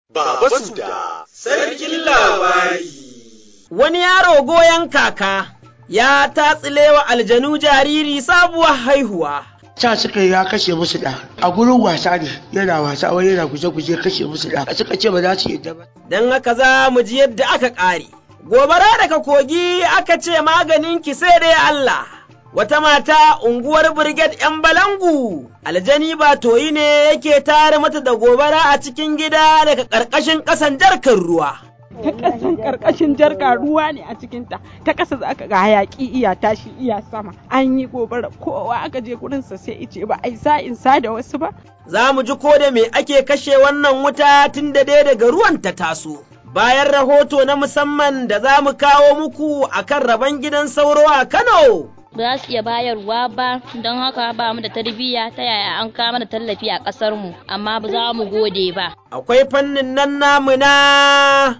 Baba Suda, sarkin labari. Wani yaro goyon kaka ya tatsilewa aljanu jariri sabuwar haihuwa. ca suka ya kashe musu da a gurin wasa ne yana wasa wani yana guje-guje kashe musu da suka ce ba za su yadda ba Don haka za mu ji yadda aka ƙare. Gobara daga kogi aka ce maganin ki sai dai Allah. Wata mata unguwar Brigade ‘yan Balangu, aljani ba toyi ne yake tare mata da gobara a cikin gida daga ƙarƙashin ƙasan jarkar ruwa. ta ƙasan ƙarƙashin jarka ruwa ne a cikinta ta ƙasa za ka ga hayaƙi iya tashi iya sama an yi gobara kowa aka je gurinsa sai ice ba ai sa in sa da wasu ba Za mu ji ko da me ake kashe wannan wuta tun da dai daga ruwan ta taso. Bayan rahoto na musamman da za mu kawo muku akan rabon gidan sauro a Kano. ba za su iya bayarwa ba don haka ba mu da tarbiyya ta yaya an kama da tallafi a ƙasar mu amma ba za mu gode ba Akwai fannin nan namu na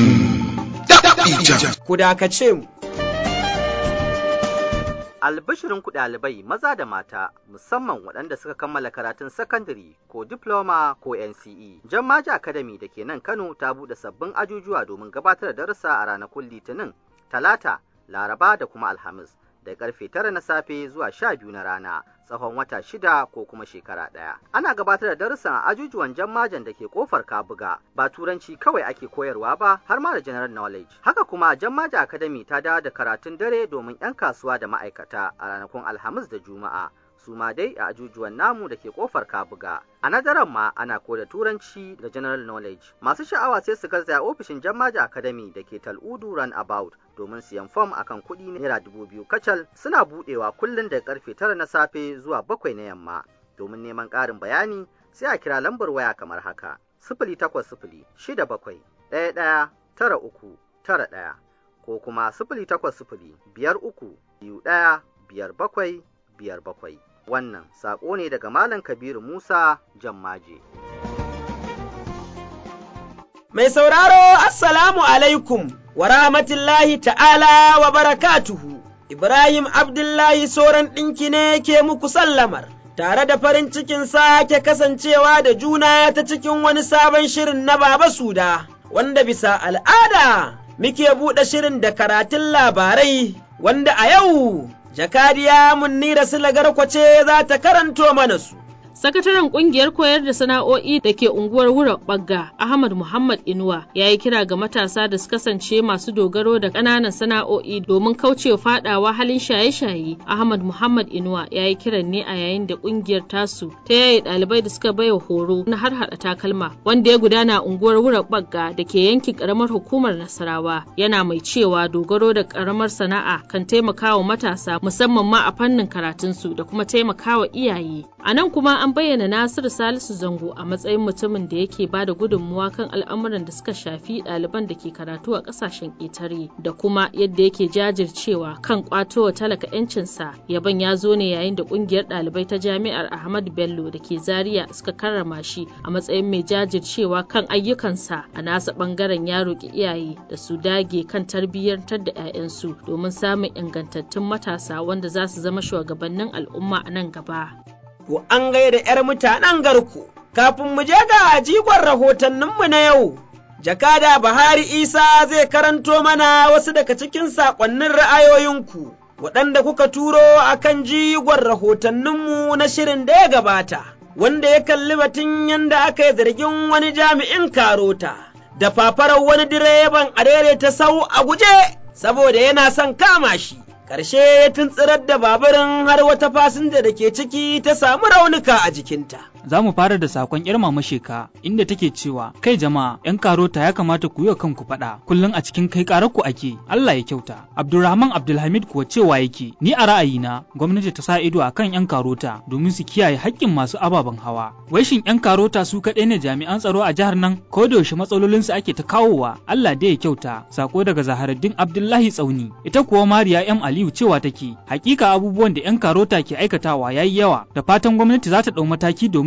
ku dakace mu. Albishirin ku ɗalibai maza da mata musamman waɗanda suka kammala karatun sakandare ko diploma ko NCE. Jammaji Academy da ke nan Kano ta buɗe sabbin ajujuwa domin gabatar da darussa a ranakun Litinin, Talata, Laraba da kuma Alhamis. da karfe tara na safe zuwa sha biyu na rana tsawon wata shida ko kuma shekara ɗaya. Ana gabatar da darussan a ajujuwan jammajan da ke kofar Kabuga ba turanci kawai ake koyarwa ba har ma da general knowledge. Haka kuma jammaja academy ta dawo da karatun dare domin 'yan kasuwa da ma'aikata a ranakun Alhamis da Juma'a. su ma dai a ajujuwan namu da ke kofar kabuga a nadaran ma ana koda turanci da general knowledge masu sha'awa sai su garzaya ofishin jammaja academy da ke tal'udu run about domin siyan fom akan kuɗi naira dubu biyu kacal suna buɗewa kullum daga karfe tara na safe zuwa bakwai na yamma domin neman ƙarin bayani sai a kira lambar waya kamar haka sifili takwas sifili shida bakwai ɗaya ɗaya tara uku tara ɗaya ko kuma sifili takwas sifili biyar uku biyu ɗaya biyar bakwai biyar bakwai wannan saƙo ne daga Malam Kabiru Musa Jammaje. Mai sauraro Assalamu alaikum wa rahmatullahi ta'ala wa barakatuhu. Ibrahim Abdullahi Soran ɗinki ne ke muku sallamar, tare da farin cikin sake kasancewa da juna ta cikin wani sabon shirin na Baba Suda, wanda bisa al'ada muke buɗe shirin da karatun labarai, wanda a yau jakadiya Munnira Silagar kwace za ta karanto mana su. Sakataren kungiyar koyar da sana'o'i da ke unguwar Wura Bagga, Ahmad Muhammad Inuwa, ya yi kira ga matasa da su kasance masu dogaro da ƙananan sana'o'i domin kaucewa fadawa halin shaye-shaye. Ahmad Muhammad Inuwa ya yi kiran ne a yayin da kungiyar tasu ta yaye ɗalibai da suka baiwa horo na har hada takalma, wanda ya gudana a unguwar Wura Bagga da ke yankin ƙaramar hukumar Nasarawa. Yana mai cewa dogaro da ƙaramar sana'a kan taimakawa matasa musamman ma a fannin karatunsu da kuma taimakawa iyaye. A nan kuma an bayyana Nasiru Salisu Zango a matsayin mutumin da yake ba da gudunmuwa kan al'amuran da suka shafi ɗaliban da ke karatu a ƙasashen ƙetare da kuma yadda yake jajircewa kan ƙwatowa talaka 'yancinsa. Yaban ya zo ne yayin da ƙungiyar ɗalibai ta Jami'ar Ahmadu Bello da ke Zaria suka karrama shi a matsayin mai jajircewa kan ayyukansa a nasa ɓangaren ya roƙi iyaye da su dage kan tarbiyyantar da 'ya'yansu domin samun ingantattun matasa wanda za su zama shugabannin al'umma a nan gaba. to an gaida ‘yar mutanen garku. Kafin mu je ga jigon rahotanninmu na yau, jakada Buhari Isa zai karanto mana wasu daga cikin saƙonnin ra'ayoyinku, waɗanda kuka turo a kan jigon rahotanninmu na shirin da ya gabata, wanda ya kalli batun yadda aka yi zargin wani jami'in karota, da fafarar wani direban a ta sau a guje, saboda yana son kama shi. ƙarshe ya tuntsirar da baburin har wata fasinja da ke ciki ta samu raunuka a jikinta. Za mu fara da sakon yar mama sheka inda take cewa kai jama'a yan karota ya kamata ku yi wa kanku faɗa kullum a cikin kai ku ake Allah ya kyauta. Abdulrahman Abdulhamid kuwa cewa yake ni a ra'ayina gwamnati ta sa ido akan yan karota domin su kiyaye haƙƙin masu ababen hawa. Wai shin yan karota su kaɗai ne jami'an tsaro a jihar nan ko da yaushe matsalolinsu ake ta kawowa Allah da ya kyauta sako daga Zaharaddin Abdullahi Tsauni ita kuwa Mariya M Aliyu cewa take hakika abubuwan da yan karota ke aikatawa yayi yawa da fatan gwamnati za ta ɗau mataki domin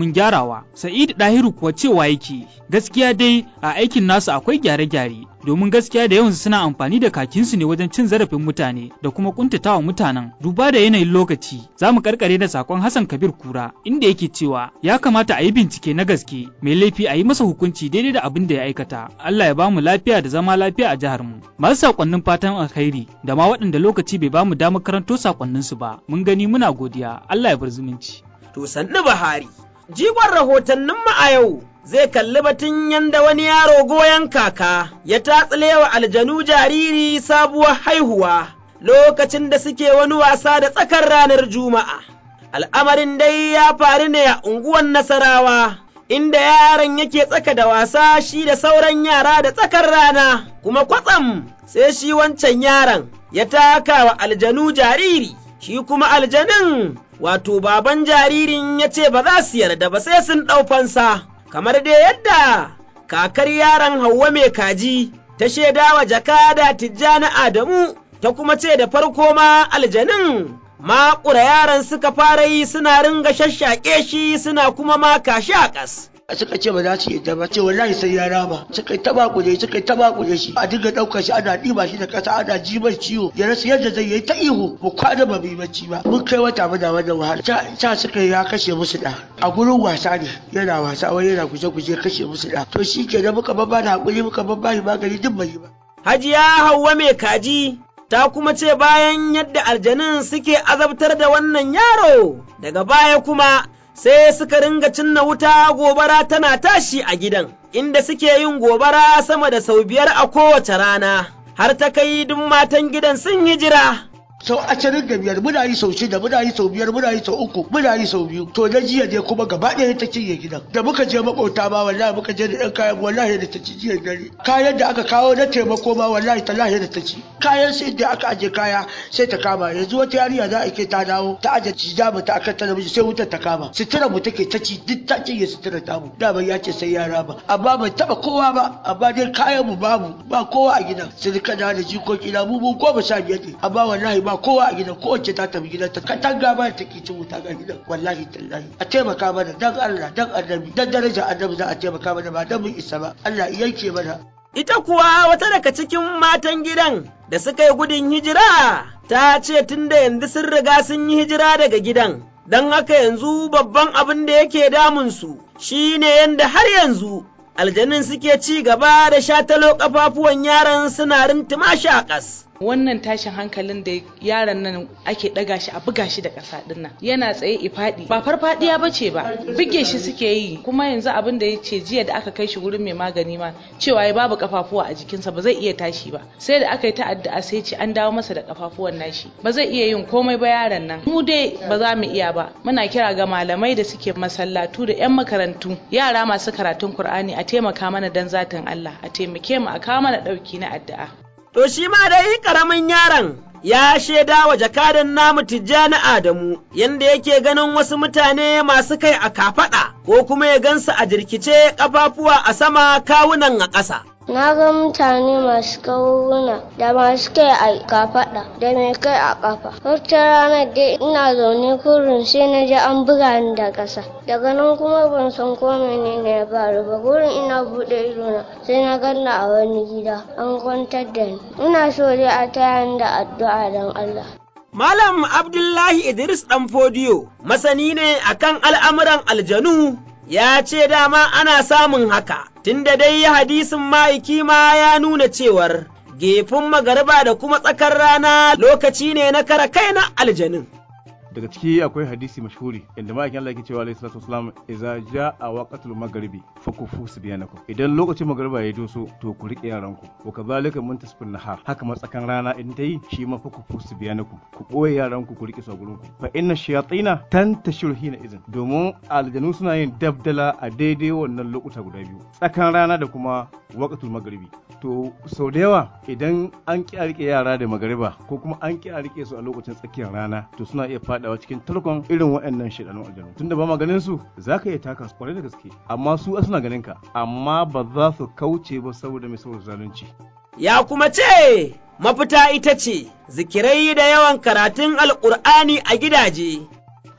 domin gyarawa. Sa'id Dahiru kuwa cewa yake gaskiya dai a aikin nasu akwai gyare-gyare domin gaskiya da yawansu suna amfani da kakinsu ne wajen cin zarafin mutane da kuma kuntatawa mutanen duba da yanayin lokaci za mu karkare da sakon Hassan Kabir Kura inda yake cewa ya kamata a yi bincike na gaske mai laifi a yi masa hukunci daidai da abin da ya aikata Allah ya ba mu lafiya da zama lafiya a jihar mu masu sakonnin fatan alkhairi da ma waɗanda lokaci bai ba mu damar karanto sakonninsu ba mun gani muna godiya Allah ya bar zumunci to sannu Buhari jigon rahotanninmu a yau zai kalli batun yanda wani yaro goyon kaka ya tatsilewa aljanu jariri sabuwar haihuwa lokacin da suke wani wasa da tsakar ranar Juma'a. Al'amarin dai ya faru ne a unguwan Nasarawa, inda yaron yake tsaka da wasa shi da sauran yara da tsakar rana, kuma kwatsam sai shi wancan yaron ya taka wa aljanu jariri, shi kuma aljanin wato baban jaririn ya ce ba za su yarda ba sai sun ɗau fansa. kamar dai yadda kakar yaron Hauwa mai kaji ta shaidawa jakada Tijjani Adamu ta kuma ce da farko ma aljanin maƙura yaran suka fara yi suna ringa shashaƙe shi suna kuma maka shi a ƙas. suka ce ba za su yadda ba ce wallahi sai ya rama suka yi taba kuje suka yi taba kuje shi a dinga ɗaukar shi ana ɗiba shi da ƙasa ana ji mai ciwo ya rasa yadda zai yi ta ihu mu kwana ba mu bacci ba mun kai wata muna wannan wahala ta suka ya kashe musu da a gurin wasa ne yana wasa wai yana guje guje kashe musu da to shi ke da muka babba da hakuri muka babba shi magani duk bai yi ba. Hajiya Hauwa mai kaji ta kuma ce bayan yadda aljanun suke azabtar da wannan yaro daga baya kuma sai suka ringa cinna wuta gobara tana tashi a gidan, inda suke yin gobara sama da sau biyar a kowace rana, har ta kai duk matan gidan sun hijira. sau ashirin da biyar muna yi sau shida muna yi sau biyar muna yi sau uku muna yi sau biyu to na jiya ne kuma gaba ɗaya ta cinye gidan da muka je makauta ma wallahi muka je da ɗan kayan wallahi da ta ci jiya dare kayan da aka kawo na taimako ma wallahi tallahi da ta ci kayan sai da aka aje kaya sai ta kama yanzu wata yarinya za a ke ta dawo ta aje cijama ta akan talabijin sai wutar ta kama sutura mu take ta ci duk ta cinye sutura ta mu da ya ce sai yara ba amma bai taba kowa ba amma dai kayan mu babu ba kowa a gidan sai kana da jikoki na mu mu goma sha biyar ne amma wallahi ba kowa a gidan kowace ta tafi gidan ta katanga ba ta ke cin wuta ga gidan wallahi tallahi a taimaka mana dan Allah dan annabi dan daraja annabi za a taimaka mana ba dan mun isa ba Allah yanke mana ita kuwa wata daga cikin matan gidan da suka yi gudun hijira ta ce tunda yanzu sun riga sun yi hijira daga gidan don haka yanzu babban abin da yake damunsu shine yanda har yanzu aljanun suke ci gaba da shatalo kafafuwan yaran suna rintuma shi a ƙas. wannan tashin hankalin da yaron nan ake ɗaga shi a buga shi da ƙasa ɗin nan yana tsaye ifaɗi ba farfaɗiya ba ce ba buge shi suke yi kuma yanzu abin da ya ce jiya da aka kai shi wurin mai magani ma cewa ya babu kafafuwa a jikinsa ba zai iya tashi ba sai da aka yi ta'adda sai ce an dawo masa da kafafuwan nashi ba zai iya yin komai ba yaron nan mu dai ba za mu iya ba muna kira ga malamai da suke masallatu da 'yan makarantu yara masu karatun Kur'ani a taimaka mana dan zatin Allah a taimake mu a kawo mana ɗauki na addu'a To shi ma dai ƙaramin yaron ya shaida wa jakadan namu Tijjani Adamu yanda yake ganin wasu mutane masu kai a kafaɗa ko kuma ya gansu a jirkice ƙafafuwa a sama kawunan a ƙasa. Na ga mutane masu kawuna da masu kai a kafaɗa da mai kai a ƙafa. Wata ranar dai ina zaune kurin sai na ji an buga ni da ƙasa. Daga nan kuma ban san ko menene ya faru ba gurin ina buɗe idona sai na ganna a wani gida an kwantar da ni. Ina so dai a taya ni da addu'a don Allah. Malam Abdullahi Idris Ɗanfodiyo masani ne akan al'amuran aljanu ya ce dama ana samun haka, tunda dai hadisin ma'aiki ma ya nuna cewar gefin magariba da kuma tsakar rana lokaci ne na kara kai na aljanin. daga ciki akwai hadisi mashhuri inda ma'aikin Allah yake cewa alayhi salatu wasalam idza jaa waqtul maghribi fakufu subyanakum idan lokacin magriba ya doso to ku rike yaranku wa kadhalika muntasifun nahar haka matsakan rana in ta yi shi ma fakufu subyanakum ku boye yaranku ku rike su a gurinku fa inna shayatina tantashiru hina izin domin aljanu suna yin dabdala a daidai wannan lokuta guda biyu tsakan rana da kuma waqtul maghribi to sau da yawa idan an ki a rike yara da magariba ko kuma an ki a rike su a lokacin tsakiyar rana to suna iya fadawa cikin tarkon irin waɗannan shidanun aljanu tunda ba ma ganin su zaka iya taka su kwarai da gaske amma su suna ganin ka amma ba za su kauce ba saboda mai saboda zalunci Ya kuma ce mafita ita ce zikirai da yawan karatun alƙur'ani a gidaje.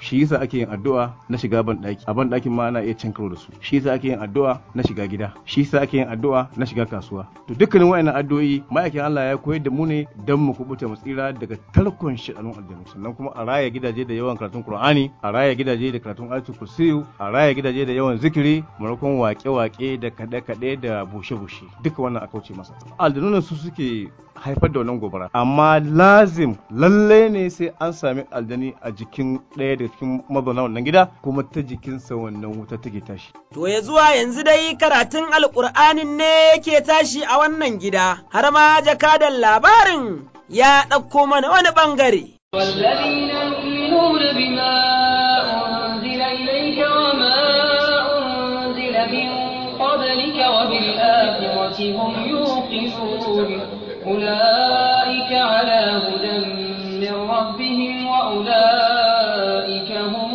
shi yasa ake yin addu'a na shiga ban daki a ban dakin ma ana iya cin karo da su shi yasa ake yin addu'a na shiga gida shi yasa ake yin addu'a na shiga kasuwa to dukkanin wayannan addu'o'i ma'aikin Allah ya koyar da mu ne dan mu kubuta mu tsira daga tarkon shidanun aljanu sannan kuma a raya gidaje da yawan karatun Qur'ani a raya gidaje da karatun ayatul kursiyu a raya gidaje da yawan zikiri maimakon wake-wake da kaɗe-kaɗe da bushe-bushe duka wannan a kauce masa aljanun su suke haifar da wannan gobara amma lazim lalle ne sai an sami aljani a jikin ɗaya daga cikin mazauna wannan gida kuma ta jikinsa wannan wuta take tashi To ya zuwa yanzu dai karatun alƙur'anin ne yake tashi a wannan gida, har ma jakadan labarin ya ɗauko mana wani ɓangare. والذين يؤمنون بما أنزل إليك وما أنزل من قبلك وبالآخرة هم يوقنون أولئك على هدى من ربهم وأولئك هم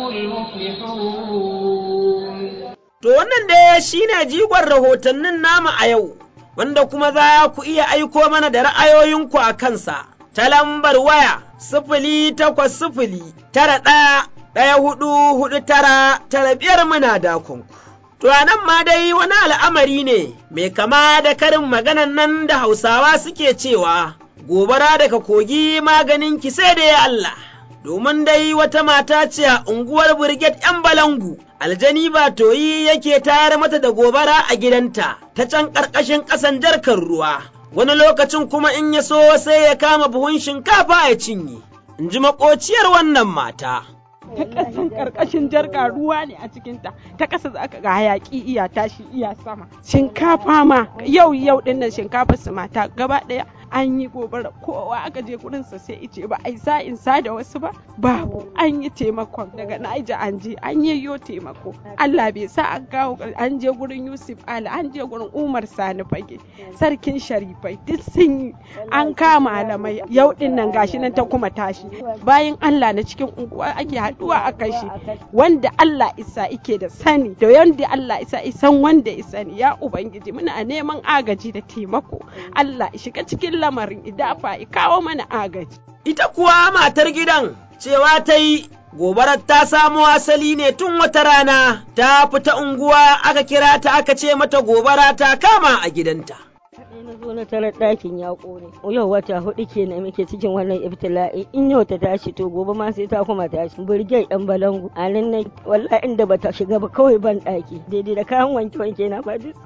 المفلحون To wannan dai shi ne jigon rahotannin nama a yau, wanda kuma za ku iya aiko mana da ra'ayoyinku a kansa, ta lambar waya sifili takwas sifili tara ɗaya ɗaya hudu hudu tara tara biyar muna dakonku. To a nan ma dai wani al'amari ne mai kama da karin maganan nan da Hausawa suke cewa, gobara daga kogi maganin ki sai da ya Allah. Domin dai wata mata ce a unguwar Birget ‘yan Balangu, aljani ba toyi yake tayar mata da gobara a gidanta ta can ƙarƙashin ƙasan jarkar ruwa, wani lokacin kuma in ya so sai ya kama buhun shinkafa ya cinye, in ji maƙociyar wannan mata. ta ƙasan ƙarƙashin jarka ruwa ne a cikinta ta ƙasa za ka ga hayaƙi iya tashi iya sama shinkafa ma yau yau ɗin nan shinkafa su mata gaba ɗaya an yi gobara kowa aka je gurinsa sai ice ba ai sa in sa da wasu ba babu an yi taimakon daga Niger an je an yi yo taimako Allah bai sa an kawo an je gurin Yusuf Ali an je gurin Umar Sani Fage sarkin Sharifai duk sun yi an kama malamai yau ɗin nan gashi nan ta kuma tashi bayan Allah na cikin unguwa ake haɗuwa a kashi wanda Allah isa ike da sani da yanda Allah isa isan wanda ya sani ya ubangiji muna neman agaji da taimako Allah ya shiga cikin lamarin idafa ya kawo mana agaji Ita kuwa matar gidan cewa ta yi gobarar ta samo asali ne tun wata rana ta fita unguwa aka kira ta aka ce mata gobara ta kama a gidanta. na zo na tarar ɗakin ya ƙone yau wata hudu kenan muke cikin wannan ibtila'i in yau ta tashi to gobe ma sai ta kuma tashi burge ɗan balangu a nan na wallahi inda bata shiga ba kawai ban ɗaki daidai da kayan wanke wanke na ba duk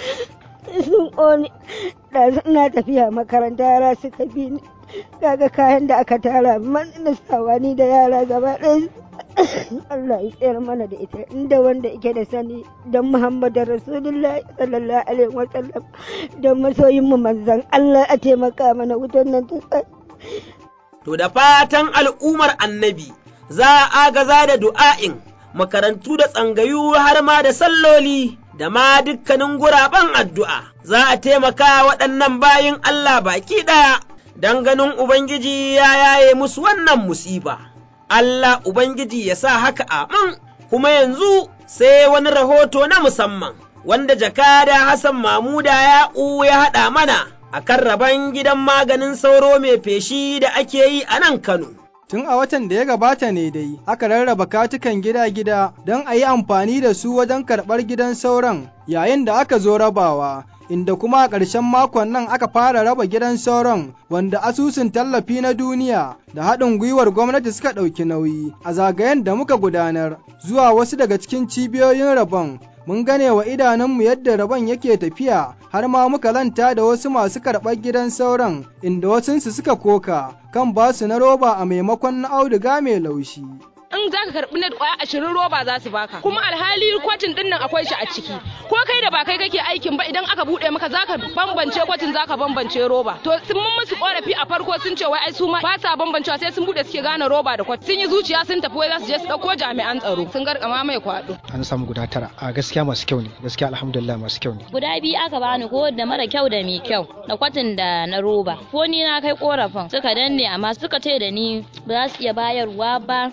sun ƙone da ina tafiya makaranta yara suka bi ni kaga kayan da aka tara man na sawa ni da yara gaba ɗaya Allah ya tsayar mana da ita inda wanda yake da sani don Muhammadu Rasulullah sallallahu alaihi wasallam don masoyin mu manzan Allah a taimaka mana wutar nan ta tsaya. To da fatan al'ummar annabi za a agaza da du'a'in makarantu da tsangayu har ma da salloli da ma dukkanin guraben addu'a za a taimaka waɗannan bayin Allah baki ɗaya don ganin Ubangiji ya yaye musu wannan musiba. Allah Ubangiji ya sa haka amin, kuma yanzu sai wani rahoto na musamman, wanda jakada Hassan Mamuda ya'u ya haɗa mana a kan rabon gidan maganin sauro mai feshi da ake yi a nan Kano. Tun a watan da ya gabata ne dai, aka rarraba katukan gida-gida don a yi amfani da su wajen karɓar gidan sauran yayin da aka zo rabawa. inda kuma a ƙarshen makon nan aka fara raba gidan sauran wanda asusun tallafi na duniya da haɗin gwiwar gwamnati suka ɗauki nauyi a zagayen da muka gudanar zuwa wasu daga cikin cibiyoyin rabon mun gane wa idanunmu yadda rabon yake tafiya har ma muka lanta da wasu masu karɓar gidan sauran inda wasunsu suka koka kan basu na roba a maimakon na auduga mai laushi. in za ka karɓi net kwaya ashirin roba za su baka kuma alhali kwatin din nan akwai shi a ciki ko kai da ba kai kake aikin ba idan aka buɗe maka za ka bambance kwatin za ka bambance roba to sun mun musu korafi a farko sun ce wai ai su ma ba sa bambancewa sai sun buɗe suke gane roba da kwatin sun yi zuciya sun tafi wai za su je su ɗauko jami'an tsaro sun garkama mai kwaɗo. an samu guda tara a gaskiya masu kyau ne gaskiya alhamdulillah masu kyau ne. guda biyu aka bani ko da mara kyau da mai kyau da kwatin da na roba ko ni na kai korafin suka danne amma suka ce da ni ba za su iya bayarwa ba don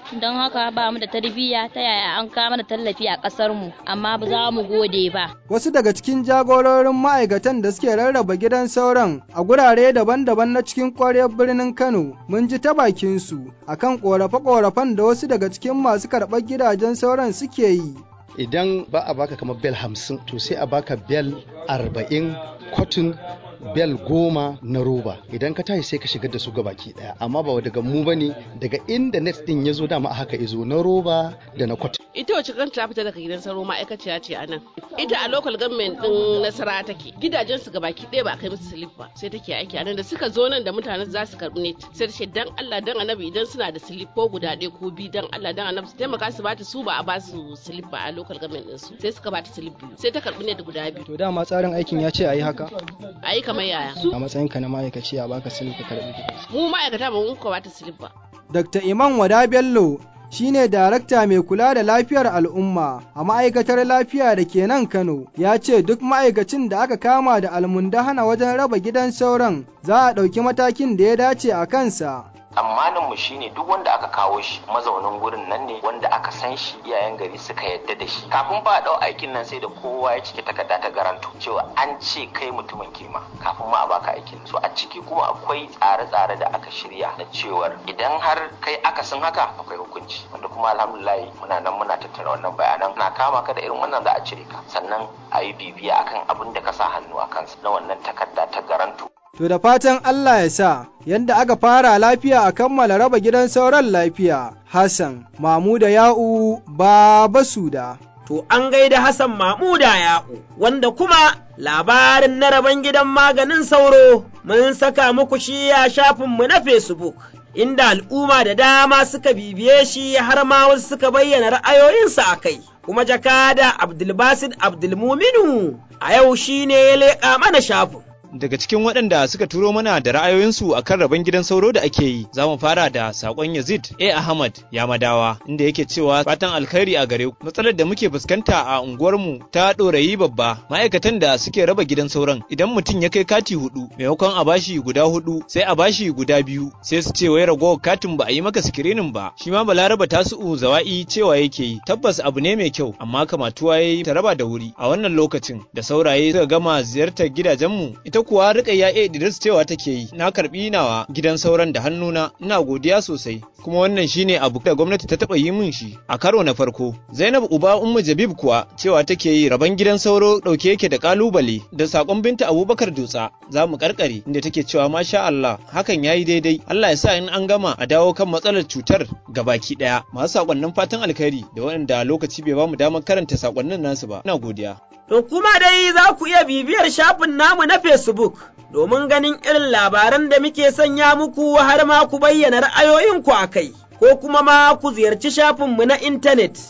haka ba mu da tarbiyya ta yaya an kama da tallafi a ƙasar mu amma ba za mu gode ba Wasu daga cikin jagororin ma'aikatan da suke rarraba gidan sauran a gurare daban-daban na cikin ƙwaryar birnin Kano mun ji ta bakinsu akan ƙorafe-ƙorafen da wasu daga cikin masu karɓar gidajen sauran suke yi. idan ba a baka kamar bel hamsin to sai a baka bel arba'in cotton bel goma na roba idan ka tashi sai ka shigar da su ga baki daya amma ba daga mu bane daga inda net din ya zo dama a haka izo na roba da na cotton ita wacce kanta ta fita daga gidan sauro ma'aikaciya ce a nan ita a local government din nasara take gidajen su gabaki ɗaya ba a kai musu slip ba sai take aiki a nan da suka zo nan da mutane za su karɓi net sai ta ce dan Allah dan annabi idan suna da slip ko guda ɗaya ko biyu dan Allah dan annabi su taimaka su bata su ba a ba su slip ba a local government din su sai suka bata slip biyu sai ta karɓi net guda biyu To dama tsarin aikin ya ce a yi haka ayi kamar yaya a matsayinka na ma'aikaci a baka silif ka karɓi mu ma'aikata ba mun ko bata slip ba Dr. Iman Wada Bello shine darakta mai kula da lafiyar al'umma a ma'aikatar lafiya da ke nan Kano ya ce duk ma'aikacin da aka kama da almundahana wajen raba gidan sauran za a ɗauki matakin da ya dace a kansa. tsammanin mu shine duk wanda aka kawo shi mazaunin gurin nan ne wanda aka san shi iyayen gari suka yadda da shi kafin ba a dau aikin nan sai da kowa ya cike takarda ta garanto cewa an ce kai mutumin kirma kafin ma a baka aikin so a ciki kuma akwai tsare-tsare da aka shirya na cewar idan har kai akasin haka akwai hukunci wanda kuma alhamdulillah muna nan muna tattara wannan bayanan na kama ka da irin wannan za a cire ka sannan a yi bibiya akan abin da ka sa hannu a kansa na wannan takarda ta garanto To da fatan Allah ya sa yadda aka fara lafiya a kammala raba gidan sauran lafiya, Hassan, Mamuda Ya'u, Baba Suda. To an gaida Hassan Mamuda Ya'u, wanda kuma labarin na raban gidan maganin sauro mun saka muku shi a shafinmu na Facebook. Inda al'umma da dama suka bibiye shi har ma wasu suka bayyana ra'ayoyinsu a kai, kuma jakada Abdulbasid Abdulmuminu a yau shi ne ya leƙa mana shafin. daga cikin waɗanda suka turo mana da ra'ayoyinsu a kan rabon gidan sauro da ake yi za mu fara da saƙon yazid a ahmad yamadawa inda yake cewa fatan alkhairi a gare ku matsalar da muke fuskanta a unguwarmu ta ɗorayi babba ma'aikatan da suke raba gidan sauran idan mutum ya kai kati hudu maimakon a bashi guda hudu sai a bashi guda biyu sai su ce wai ragowar katin ba a yi maka sikirinin ba shi ma balaraba tasu'u zawa'i cewa yake yi tabbas abu ne mai kyau amma kamatuwa ya yi ta raba da wuri a wannan lokacin da sauraye suka gama ziyartar gidajenmu ita ita kuwa Rukayya A Idris cewa take yi na karbi nawa gidan sauran da hannuna ina godiya sosai kuma wannan shine abu da gwamnati ta taba yi min shi a karo na farko Zainab Uba Ummu Jabib kuwa cewa take yi rabon gidan sauro dauke yake da kalubale da sakon binta Abubakar Dutsa za mu karkare inda take cewa masha Allah hakan yayi daidai Allah ya sa in an gama a dawo kan matsalar cutar gabaki daya masu sakonnin fatan alkhairi da waɗanda lokaci bai ba mu damar karanta sakonnin nasu ba ina godiya To kuma dai za ku iya bibiyar shafin namu na Facebook domin ganin irin labaran da muke sanya muku har ma ku bayyana ra'ayoyinku a kai, ko kuma ma ku ziyarci shafinmu na intanet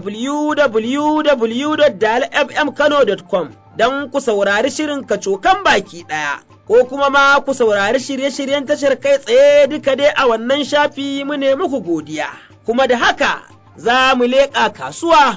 www.dalfmkano.com don ku saurari shirin kacokan baki ɗaya. Ko kuma ma ku saurari shirye-shiryen tashar kai tsaye duka dai a wannan shafi mu ne muku godiya, kuma da haka za mu leƙa kasuwa.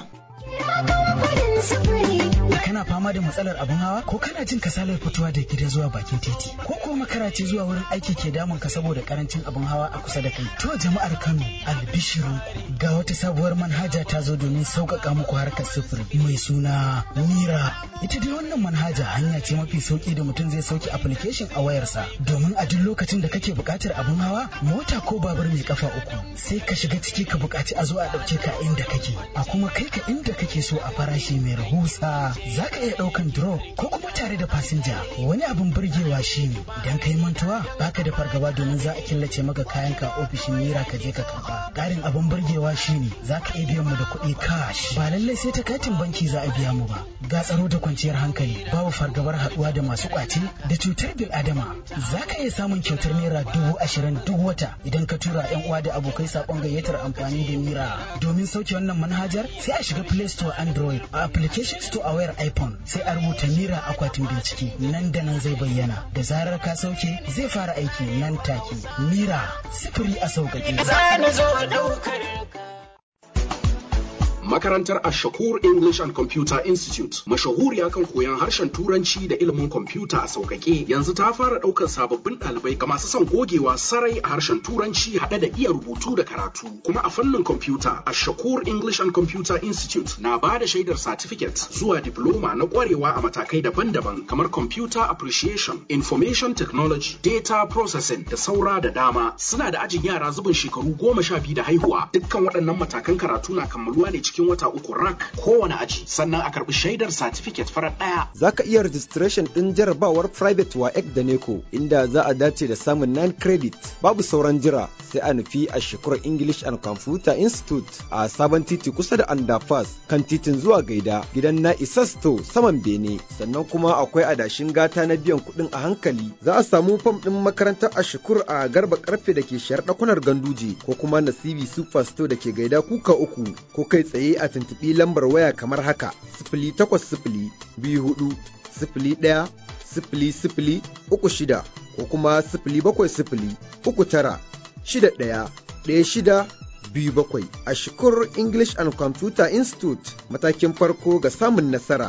kana fama da matsalar abin hawa ko kana jin kasalar fitowa da gida zuwa bakin titi ko ko makara ce zuwa wurin aiki ke damun ka saboda karancin abin hawa a kusa da kai to jama'ar Kano albishirinku ga wata sabuwar manhaja ta zo domin sauƙaƙa muku harkar sufuri mai suna Mira ita dai wannan manhaja hanya ce mafi sauki da mutum zai sauki application a wayarsa domin a duk lokacin da kake buƙatar abin hawa mota ko babur mai kafa uku sai ka shiga ciki ka buƙaci a zo a ɗauke ka inda kake a kuma kai ka inda kake so a farashi mai rahusa za ka iya ɗaukan drop ko kuma tare da fasinja wani abin burgewa shine idan ka yi mantuwa baka da fargaba domin za a killace maka kayan ka ofishin mira ka je ka karba ƙarin abin burgewa shine za ka iya biyan mu da kuɗi cash ba lallai sai ta katin banki za a biya mu ba ga tsaro da kwanciyar hankali babu fargabar haɗuwa da masu ƙwace da cutar bil adama za ka iya samun kyautar naira dubu ashirin duk wata idan ka tura yan uwa da abokai saƙon gayyatar amfani da mira domin sauke wannan manhajar sai a shiga play store android a application store a wayar iphone sai a rubuta mira akwatin bincike nan da nan zai bayyana da zarar ka sauke zai fara aiki nan take mira sifiri a sauƙaƙe Makarantar Ashakur English and Computer Institute mashahuriya kan koyon harshen Turanci da ilimin kwamfuta a sauƙaƙe yanzu ta fara ɗaukar sababbin ɗalibai ga masu son gogewa sarai a harshen Turanci haɗe da iya rubutu da karatu. Kuma a fannin kwamfuta Ashakur English and Computer Institute na ba da shaidar certificate zuwa diploma na ƙwarewa a matakai daban-daban kamar Computer Appreciation, Information Technology, Data Processing da saura da dama. Suna da ajin yara zubin shekaru goma sha biyu da haihuwa. Dukkan waɗannan matakan karatu na kammaluwa ne cikin wata uku rak kowane aji. Sannan a karɓi shaidar certificate farar ɗaya. Za ka iya registration ɗin jarabawar private wa da NECO inda za a dace da samun 9 credit. Babu sauran jira sai a nufi a shekarar English and Computer Institute a sabon titi kusa da underpass kan titin zuwa gaida gidan na Isasto saman Bene. Sannan kuma akwai adashin gata na biyan kuɗin a hankali. Za a samu fam ɗin makarantar a shukur a garba karfe da ke shayar ɗakunar ganduje ko kuma nasibi super store da ke gaida kuka uku ko kai tsaye a tuntuɓi lambar waya kamar haka sifili takwas sifili biyu hudu sifili ɗaya sifili sifili uku shida ko kuma sifili bakwai sifili uku tara shida ɗaya ɗaya shida biyu bakwai a shukur English and Computer Institute matakin farko ga samun nasara.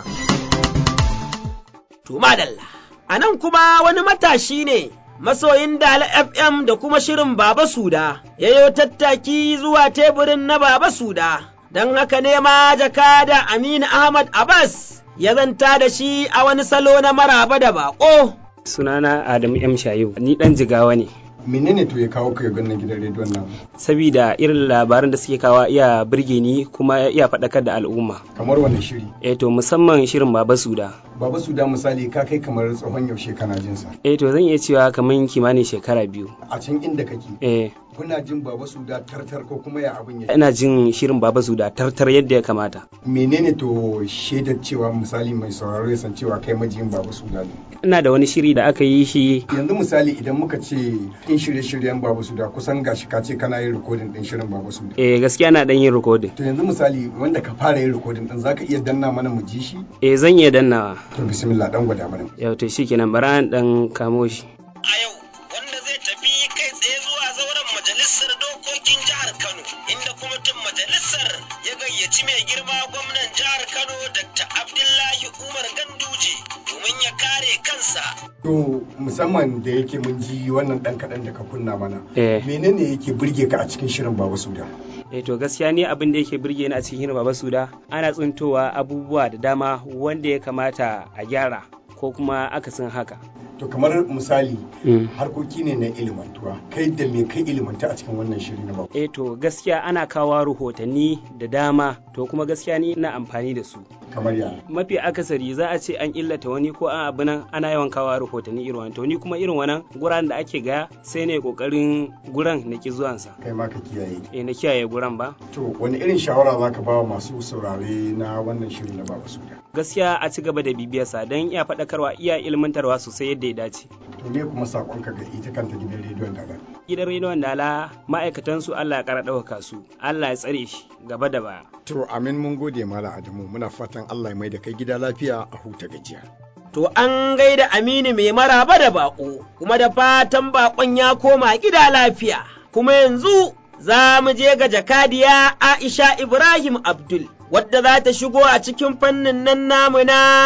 To madalla, a nan kuma wani matashi ne masoyin Dala FM da kuma shirin Baba Suda, yayo tattaki zuwa teburin na Baba Suda, don haka ne ma jakada Aminu Ahmad Abbas ya zanta da shi a wani salo na maraba da baƙo. Sunana Adamu M. Shayu, ni ɗan jigawa ne. menene to ya kawo ka ga gidan rediyon nan sabida irin labaran da suke kawa iya birge ni kuma iya faɗakar da al'umma kamar wani shiri eh to musamman shirin baba suda baba suda misali ka kai kamar tsohon yaushe kana jin sa eh to zan iya cewa kamar kimanin shekara biyu a can inda kake eh kuna jin baba suda tartar ko kuma ya abin ya ina jin shirin baba suda tartar yadda ya kamata menene to shaidar cewa misali mai sauraro ya san cewa kai majiyin baba suda ne ina da wani shiri da aka yi shi yanzu misali idan muka ce in shirye-shiryen babu suda kusan gashi ka ce kana yin rikodin din shirin babu suda eh gaskiya na dan yin rikodin to yanzu misali wanda ka fara yin rikodin din zaka iya danna mana mu ji shi eh zan iya dannawa to bismillah dan gwada mana yau to shikenan bara an dan kamo shi a yau wanda zai tafi kai tsaye zuwa zauren majalisar dokokin jihar Kano inda kwamitin majalisar ya gayyaci mai girma gwamnan jihar Kano Dr. Abdullahi Umar Ganduje domin ya kare kansa. To musamman da yake mun ji wannan dan kaɗan da ka kunna mana. Eh. Menene yake burge ka a cikin shirin Baba Suda? eh to gaskiya ne abin da yake burge ni a cikin hirin baba suda ana tsintowa abubuwa da dama wanda ya kamata a gyara ko kuma akasin haka To kamar misali harkoki ne na ilimantuwa kai da me kai ilimanta a cikin wannan shiri na Baba. eh to gaskiya ana kawo rahotanni da dama to kuma gaskiya ni ina amfani da su Kamar ya. mafi akasari za a ce an illata wani ko an abu nan ana yawan kawo rahotanni irin wannan to ni kuma irin wannan guran da ake gaya sai ne kokarin guran na ki zuwansa Kai ma ka kiyaye. eh na kiyaye guran ba To wani irin shawara za ka ba wa masu saurare na wannan shiri na Baba Suda? gaskiya a ci gaba da bibiyarsa don iya faɗakarwa iya ilmantarwa sosai yadda ya dace To me kuma sakonka ga ita kanta gidan rediyon da gidan rediyon dala ma'aikatan su Allah ya kara ɗaukaka su Allah ya tsare shi gaba da baya To amin mun gode Malam Adamu muna fatan Allah ya mai da kai gida lafiya a huta gajiya. To an gaida Aminu mai maraba da baƙo, kuma da fatan baƙon ya koma gida lafiya. Kuma yanzu za mu je ga jakadiya Aisha Ibrahim Abdul, wadda za ta shigo a cikin fannin nan namu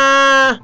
na.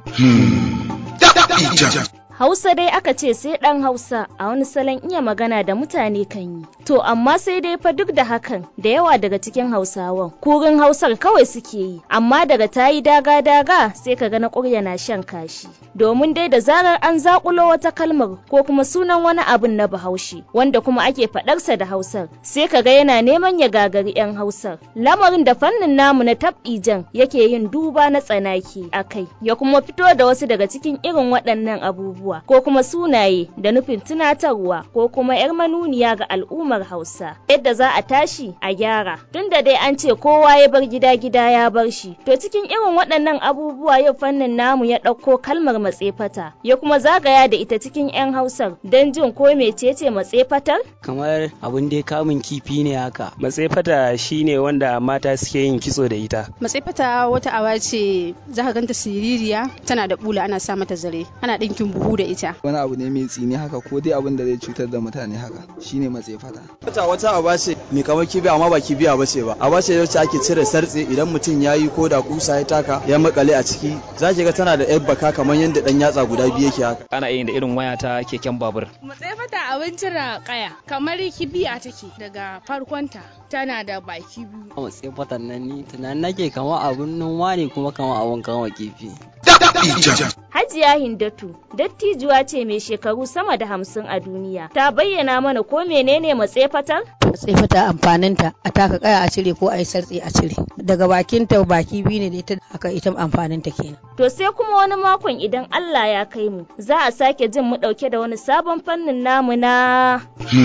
Hausa dai aka ce sai ɗan Hausa a wani salon iya magana da mutane kan yi. To amma sai dai fa duk da hakan da yawa daga cikin Hausawan kurin Hausar kawai suke yi, amma daga ta yi daga-daga sai ka ga na ƙurya na shan kashi. Domin dai da zarar an zaƙulo wata kalmar ko kuma sunan wani abin na Bahaushe wanda kuma ake faɗarsa da Hausar sai ka ga yana neman ya gagari 'yan Hausar. Lamarin da fannin namu na tab'ijan yake yin duba na tsanaki a kai ya kuma fito da wasu daga cikin irin waɗannan abubuwa. abubuwa ko kuma sunaye da nufin tunatarwa ko kuma 'yar manuniya ga al'ummar Hausa. Yadda za a tashi a gyara. Tunda dai an ce kowa ya bar gida gida ya bar shi. To cikin irin waɗannan abubuwa yau fannin namu ya ɗauko kalmar matsefata ya kuma zagaya da ita cikin 'yan Hausar don jin ko mecece matsefatar? kamar abin da kamun kifi ne haka matsefata shine wanda mata suke yin kitso da ita matsaifata wata awa ce za ka ganta siririya tana da bula ana sa mata zare ana ɗinkin buhu da ita wani abu ne mai tsini haka ko dai abin da zai cutar da mutane haka shine matse fata wata wata aba ce mai kamar kibiya amma ba kibiya ba ce ba a bace wacce ake cire sartse idan mutum ya yi ko da kusa ya taka ya makale a ciki za ki ga tana da yar baka kamar yadda dan yatsa guda biyu yake haka ana yin da irin waya ta keken babur matsayi fata abin cire kaya kamar kibiya take daga farkonta tana da baki biyu matsayi fatan nan ni tunanin nake kama abun noma ne kuma kama abun kama kifi Hajiya Hindatu, dattijuwa ce mai shekaru sama da hamsin a duniya, ta bayyana mana ko menene matsefatar? Matsefata amfaninta a taka kaya a cire ko a yi sartse a cire. Daga bakinta baki biyu ne da ita haka ita amfaninta kenan. To sai kuma wani makon idan Allah ya kai mu, za a sake jin mu ɗauke da wani sabon fannin namu na.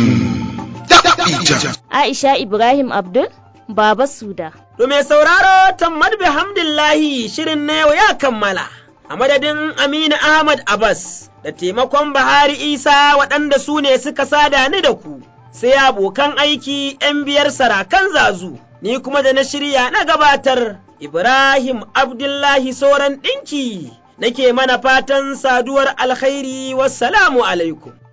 Aisha Ibrahim Abdul, Baba Suda. To mai sauraro tammad bihamdillahi shirin na yau ya kammala. A madadin Aminu Ahmad Abbas da taimakon Bahari Isa waɗanda su ne suka sada ni da ku, sai abokan aiki ‘yan biyar sarakan zazu, ni kuma da na shirya na gabatar Ibrahim Abdullahi Soran ɗinki, nake mana fatan saduwar alkhairi wassalamu alaikum.